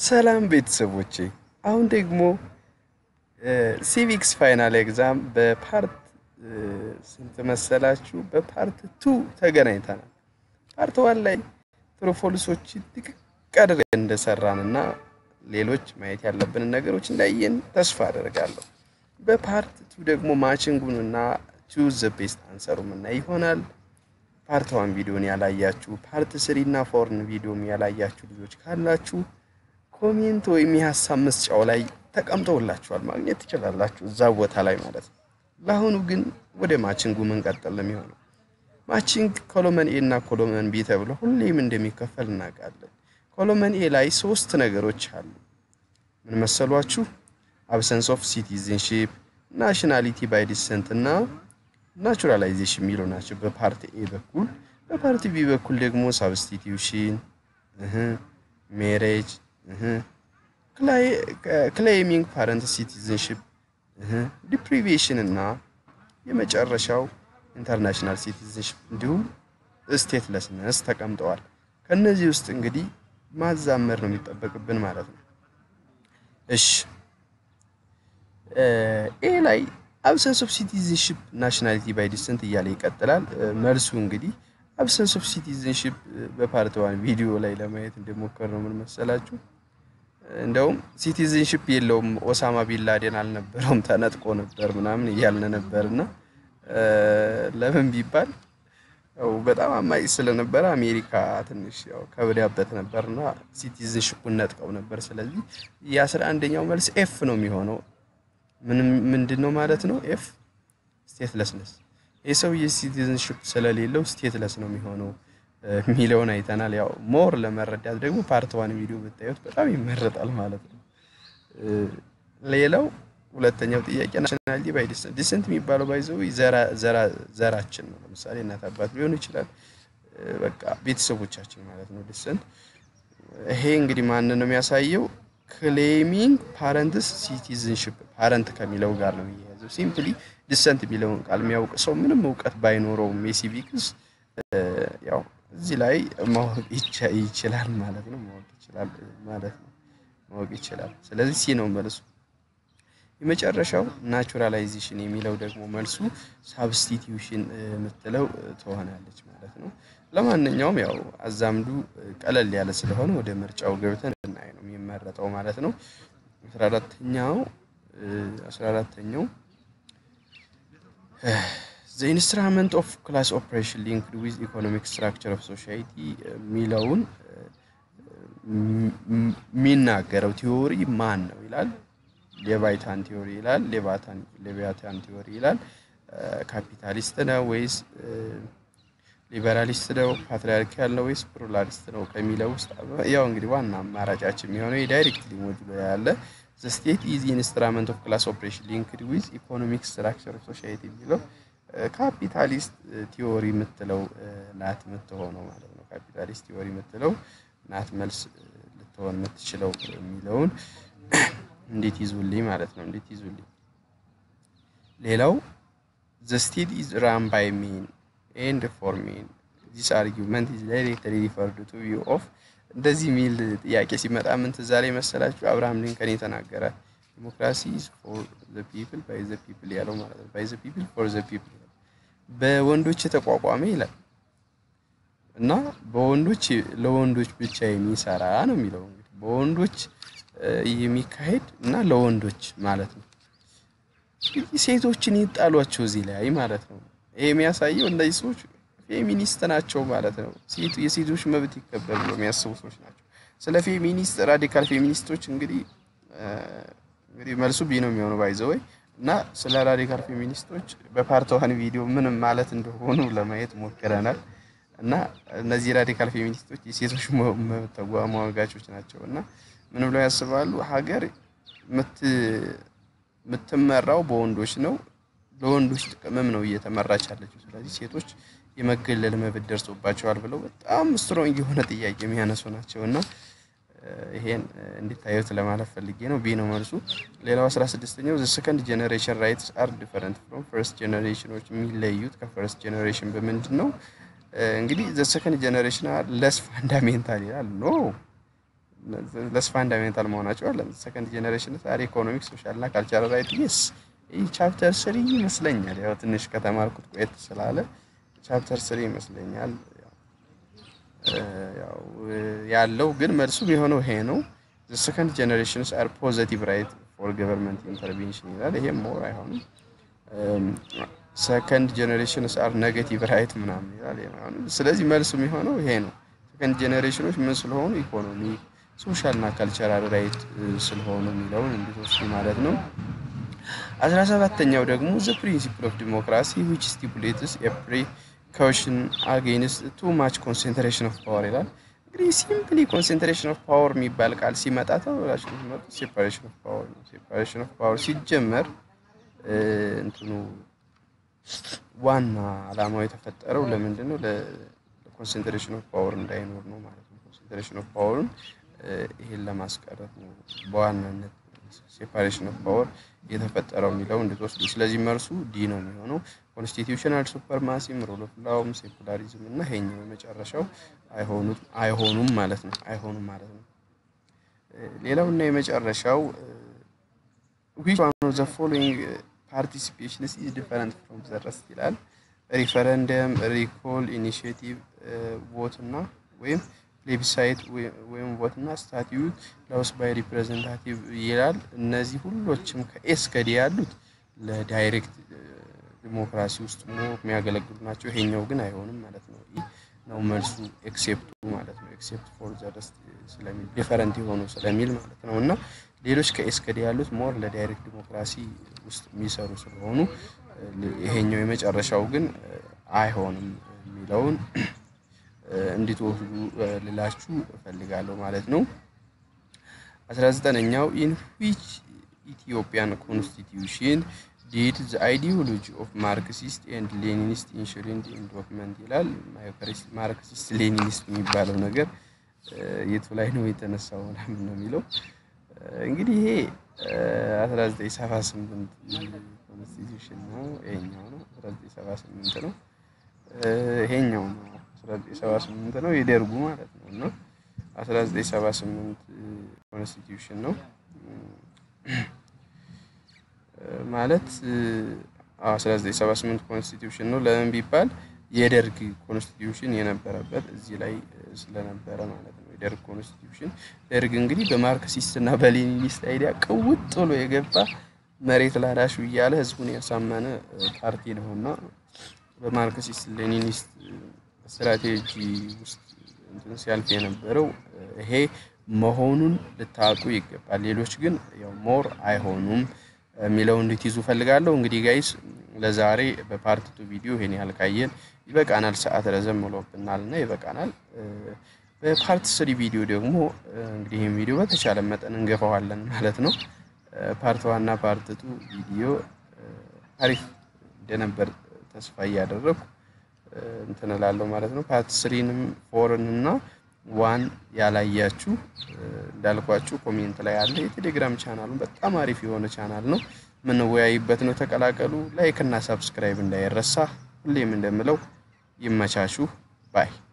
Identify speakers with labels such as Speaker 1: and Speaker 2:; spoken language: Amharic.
Speaker 1: ሰላም ቤተሰቦቼ፣ አሁን ደግሞ ሲቪክስ ፋይናል ኤግዛም በፓርት ስንት መሰላችሁ? በፓርት ቱ ተገናኝተናል። ፓርት ዋን ላይ ትሩፎልሶች ጥቅቅ አድርገን እንደሰራን እና ሌሎች ማየት ያለብንን ነገሮች እንዳየን ተስፋ አደርጋለሁ። በፓርት ቱ ደግሞ ማችንጉን እና ቹዝ ዘ ቤስት አንሰሩም እና ይሆናል። ፓርት ዋን ቪዲዮን ያላያችሁ ፓርት ስሪ እና ፎርን ቪዲዮም ያላያችሁ ልጆች ካላችሁ ኮሜንት ወይም የሀሳብ መስጫው ላይ ተቀምጠውላችኋል ማግኘት ትችላላችሁ፣ እዛ ቦታ ላይ ማለት ነው። ለአሁኑ ግን ወደ ማችንጉ መንቀጠል ነው የሚሆነው። ማችንግ ኮሎመን ኤ እና ኮሎመን ቢ ተብሎ ሁሌም እንደሚከፈል እናውቃለን። ኮሎመን ኤ ላይ ሶስት ነገሮች አሉ። ምን መሰሏችሁ? አብሰንስ ኦፍ ሲቲዝንሺፕ፣ ናሽናሊቲ ባይ ዲሰንት እና ናቹራላይዜሽን የሚሉ ናቸው በፓርት ኤ በኩል። በፓርት ቢ በኩል ደግሞ ሳብስቲቲዩሽን፣ ሜሬጅ፣ ክሌሚንግ ፓረንት ሲቲዝንሽፕ፣ ዲፕሪቬሽን እና የመጨረሻው ኢንተርናሽናል ሲቲዝንሽፕ እንዲሁም ስቴትለስነስ ተቀምጠዋል። ከነዚህ ውስጥ እንግዲህ ማዛመር ነው የሚጠበቅብን ማለት ነው። እሺ ኤ ላይ አብሰንስ ኦፍ ሲቲዝንሽፕ ናሽናሊቲ ባይ ዲሰንት እያለ ይቀጥላል። መልሱ እንግዲህ አብሰንስ ኦፍ ሲቲዝንሽፕ በፓርት ዋን ቪዲዮ ላይ ለማየት እንደሞከር ነው። ምን መሰላችሁ? እንደውም ሲቲዝንሽፕ የለውም ኦሳማ ቢንላዴን አልነበረውም ተነጥቆ ነበር ምናምን እያልን ነበር እና ለምን ቢባል ያው በጣም አማጭ ስለነበረ አሜሪካ ትንሽ ያው ከብዳበት ነበርና ሲቲዝንሽፑን ነጥቀው ነበር። ስለዚህ የአስራ አንደኛው መልስ ኤፍ ነው የሚሆነው። ምንድን ነው ማለት ነው? ኤፍ ስቴትለስነስ። ይህ ሰውዬ ሲቲዝንሽፕ ስለሌለው ስቴትለስ ነው የሚሆነው የሚለውን አይተናል። ያው ሞር ለመረዳት ደግሞ ፓርት ዋን ቪዲዮ ብታዩት በጣም ይመረጣል ማለት ነው። ሌላው ሁለተኛው ጥያቄ ናሽናሊቲ ባይ ዲሰንት ዲሰንት የሚባለው ባይዘው ዘራችን ነው። ለምሳሌ እናት አባት ሊሆን ይችላል፣ በቃ ቤተሰቦቻችን ማለት ነው። ዲሰንት ይሄ እንግዲህ ማንን ነው የሚያሳየው? ክሌሚንግ ፓረንትስ ሲቲዝንሽፕ ፓረንት ከሚለው ጋር ነው የሚያያዘው። ሲምፕሊ ዲሰንት የሚለውን ቃል የሚያውቅ ሰው ምንም እውቀት ባይኖረውም የሲቪክስ ያው እዚህ ላይ ማወቅ ይችላል ማለት ነው። ማወቅ ይችላል ማለት ነው። ማወቅ ይችላል። ስለዚህ ሲ ነው መልሱ። የመጨረሻው ናቹራላይዜሽን የሚለው ደግሞ መልሱ ሳብስቲቲዩሽን የምትለው ትሆናለች ማለት ነው። ለማንኛውም ያው አዛምዱ ቀለል ያለ ስለሆነ ወደ ምርጫው ገብተን እናይ ነው የሚመረጠው ማለት ነው። አስራ አራተኛው አስራ አራተኛው ዘ ኢንስትራመንት ኦፍ ክላስ ኦፕሬሽን ሊንክድ ዊዝ ኢኮኖሚክ ስትራክቸር ኦፍ ሶሳይቲ የሚለውን የሚናገረው ቲዎሪ ማን ነው ይላል። ሌቫይታን ቲዎሪ ይላል። ሌቫይታን ቲዎሪ ይላል። ካፒታሊስት ነው ወይስ ሊበራሊስት ነው? ፓትሪያርኪያል ነው ወይስ ፕሉራሊስት ነው ከሚለው ውስጥ ያው እንግዲህ ዋና አማራጫችን የሚሆነው የዳይሬክትሊ ሞጁሎ ያለ ዘ ስቴት ኢዝ ኢንስትራመንት ኦፍ ክላስ ኦፕሬሽን ሊንክድ ዊዝ ኢኮኖሚክ ስትራክቸር ኦፍ ሶሳይቲ የሚለው ካፒታሊስት ቲዎሪ የምትለው ናት የምትሆነው ማለት ነው። ካፒታሊስት ቲዎሪ የምትለው ናት መልስ ልትሆን የምትችለው የሚለውን እንዴት ይዙልኝ ማለት ነው። እንዴት ይዙልኝ። ሌላው ዘ ስቴት ኢዝ ራን ባይ ሜን ኤንድ ፎር ሜን ዚስ አርጊመንት ኢዝ ዳይሬክትሊ ሪፈርድ ቱ ቪው ኦፍ እንደዚህ የሚል ጥያቄ ሲመጣ ምን ትዝ አለኝ መሰላችሁ? አብርሃም ሊንከን የተናገረ ዲሞክራሲ ኢዝ ፎር ዘ ፒፕል ባይ ዘ ፒፕል ያለው ማለት ነው። ባይ ዘ ፒፕል ፎር ዘ ፒፕል በወንዶች የተቋቋመ ይላል እና በወንዶች ለወንዶች ብቻ የሚሰራ ነው የሚለው እንግዲህ በወንዶች የሚካሄድ እና ለወንዶች ማለት ነው። ሴቶችን ይጣሏቸው እዚህ ላይ ማለት ነው። ይሄ የሚያሳየው እነዚህ ሰዎች ፌሚኒስት ናቸው ማለት ነው። የሴቶች መብት ይከበር ብሎ የሚያስቡ ሰዎች ናቸው። ስለ ፌሚኒስት ራዲካል ፌሚኒስቶች እንግዲህ እንግዲህ መልሱ ቢ ነው የሚሆነው ባይዘወይ እና ስለ ራዲካል ፌሚኒስቶች በፓርት ዋን ቪዲዮ ምንም ማለት እንደሆኑ ለማየት ሞክረናል። እና እነዚህ ራዲካል ፌሚኒስቶች የሴቶች መብት ተሟጋቾች ናቸው እና ምን ብለው ያስባሉ? ሀገር የምትመራው በወንዶች ነው፣ ለወንዶች ጥቅምም ነው እየተመራች ያለችው። ስለዚህ ሴቶች የመገለል መብት ደርሶባቸዋል ብለው በጣም ስትሮንግ የሆነ ጥያቄ የሚያነሱ ናቸው እና ይሄን እንዲታዩት ለማለት ፈልጌ ነው። ቢ ነው መልሱ። ሌላው አስራ ስድስተኛው ዘ ሰከንድ ጀኔሬሽን ራይትስ አር ዲፈረንት ፍሮም ፈርስት ጀኔሬሽኖች የሚለዩት ከፈርስት ጀኔሬሽን በምንድን ነው? እንግዲህ ዘ ሰከንድ ጀኔሬሽን ለስ ፋንዳሜንታል ይላል ኖ ለስ ፋንዳሜንታል መሆናቸው አለ። ሰከንድ ጀኔሬሽን አር ኢኮኖሚክ ሶሻል እና ካልቸራል ራይት ስ ይህ ቻፕተር ስሪ ይመስለኛል። ያው ትንሽ ከተማርኩት ቆየት ስላለ ቻፕተር ስሪ ይመስለኛል ያው ያለው ግን መልሱ የሆነው ይሄ ነው። ሰከንድ ጀኔሬሽንስ አር ፖዘቲቭ ራይት ፎር ገቨርንመንት ኢንተርቬንሽን ይላል። ይሄም ሞር አይሆንም። ሰከንድ ጀኔሬሽንስ አር ኔጌቲቭ ራይት ምናምን ይላል። ስለዚህ መልሱ የሚሆነው ይሄ ነው። ሰከንድ ጀኔሬሽኖች ምን ስለሆኑ ኢኮኖሚ፣ ሶሻል እና ካልቸራል ራይት ስለሆኑ የሚለውን እንድትወስዱ ማለት ነው። አስራ ሰባተኛው ደግሞ ዘ ፕሪንሲፕል ኦፍ ዲሞክራሲ ዊች ስቲፑሌትስ ኤ ፕሪካውሽን አጌንስት ቱ ማች ኮንሰንትሬሽን ኦፍ ፓወር ይላል። እንግዲህ ሲምፕሊ ኮንሰንትሬሽን ኦፍ ፓወር የሚባል ቃል ሲመጣ ተብላችሁ ሲመጡ ሴፓሬሽን ኦፍ ፓወር ነው። ሴፓሬሽን ኦፍ ፓወር ሲጀመር እንትኑ ዋና ዓላማው የተፈጠረው ለምንድን ነው? ለኮንሰንትሬሽን ኦፍ ፓወር እንዳይኖር ነው ማለት ነው። ኮንሰንትሬሽን ኦፍ ፓወርን ይሄን ለማስቀረት ነው በዋናነት ሴፓሬሽን ኦፍ ፓወር የተፈጠረው የሚለው እንድትወስዱ። ስለዚህ መልሱ ዲ ነው የሚሆነው። ኮንስቲቱሽናል ሱፐርማሲም፣ ሩል ኦፍ ላውም፣ ሴኩላሪዝም እና ይሄኛው የመጨረሻው አይሆኑም ማለት ነው። አይሆኑም ማለት ነው። ሌላው እና የመጨረሻው ዊች ዋን ኦፍ ዘ ፎሎዊንግ ፓርቲሲፔሽንስ ኢዝ ዲፈረንት ፍሮም ዘ ረስት ይላል። ሪፈረንደም፣ ሪኮል፣ ኢኒሽቲቭ፣ ቮት እና ወይም ፕሌቢሳይት ወይም ቮት እና ስታቲዩት ላውስ ባይ ሪፕሬዘንታቲቭ ይላል። እነዚህ ሁሎችም ከኤስ ከዲ ያሉት ለዳይሬክት ዲሞክራሲ ውስጥ ሞ የሚያገለግሉ ናቸው። ይሄኛው ግን አይሆንም ማለት ነው። ይህ ነው መልሱ ኤክሴፕቱ ማለት ነው። ኤክሴፕት ፎር ዘ ረስት ስለሚል ዲፈረንት የሆኑ ስለሚል ማለት ነው። እና ሌሎች ከኤስ ከዲ ያሉት ሞር ለዳይሬክት ዲሞክራሲ ውስጥ የሚሰሩ ስለሆኑ ይሄኛው የመጨረሻው ግን አይሆንም የሚለውን እንድትወስዱ ልላችሁ እፈልጋለሁ ማለት ነው። አስራ ዘጠነኛው ኢን ዊች ኢትዮጵያን ኮንስቲትዩሽን ዲድ ዘ አይዲዮሎጂ ኦፍ ማርክሲስት ኤንድ ሌኒኒስት ኢንሹሪንድ ኢን ዶክመንት ይላል። ማርክሲስት ሌኒኒስት የሚባለው ነገር የቱ ላይ ነው የተነሳው ምናምን ነው የሚለው እንግዲህ ይሄ 1978 ኮንስቲትዩሽን ነው። ይሄኛው ነው 1978 ነው። ይሄኛው ነው 1978 ነው የደርጉ ማለት ነው። እና 1978 ኮንስቲትዩሽን ነው ማለት 1978 ኮንስቲትዩሽን ነው። ለምን ቢባል የደርግ ኮንስቲትዩሽን የነበረበት እዚህ ላይ ስለነበረ ማለት ነው። የደርግ ኮንስቲትዩሽን ደርግ እንግዲህ በማርክሲስት እና በሌኒኒስት አይዲያ ቅውጥ ብሎ የገባ መሬት ላራሹ እያለ ህዝቡን ያሳመነ ፓርቲ ነው እና በማርክሲስት ሌኒኒስት ስትራቴጂ ውስጥ እንትን ሲያልፍ የነበረው ይሄ መሆኑን ልታውቁ ይገባል። ሌሎች ግን ያው ሞር አይሆኑም የሚለው እንድትይዙ ፈልጋለሁ። እንግዲህ ጋይስ ለዛሬ በፓርት ቱ ቪዲዮ ይሄን ያህል ካየን ይበቃናል። ሰዓት ረዘም ብሎብናል እና ይበቃናል። በፓርት ስሪ ቪዲዮ ደግሞ እንግዲህ ይህን ቪዲዮ በተቻለ መጠን እንገፋዋለን ማለት ነው። ፓርት ዋና ፓርት ቱ ቪዲዮ አሪፍ እንደነበር ተስፋ እያደረግኩ እንትን እላለሁ ማለት ነው። ፓርት ስሪንም ፎርን እና ዋን ያላያችሁ እንዳልኳችሁ ኮሜንት ላይ አለ። የቴሌግራም ቻናሉን በጣም አሪፍ የሆነ ቻናል ነው፣ የምንወያይበት ነው። ተቀላቀሉ። ላይክ እና ሳብስክራይብ እንዳይረሳ። ሁሌም እንደምለው ይመቻችሁ ባይ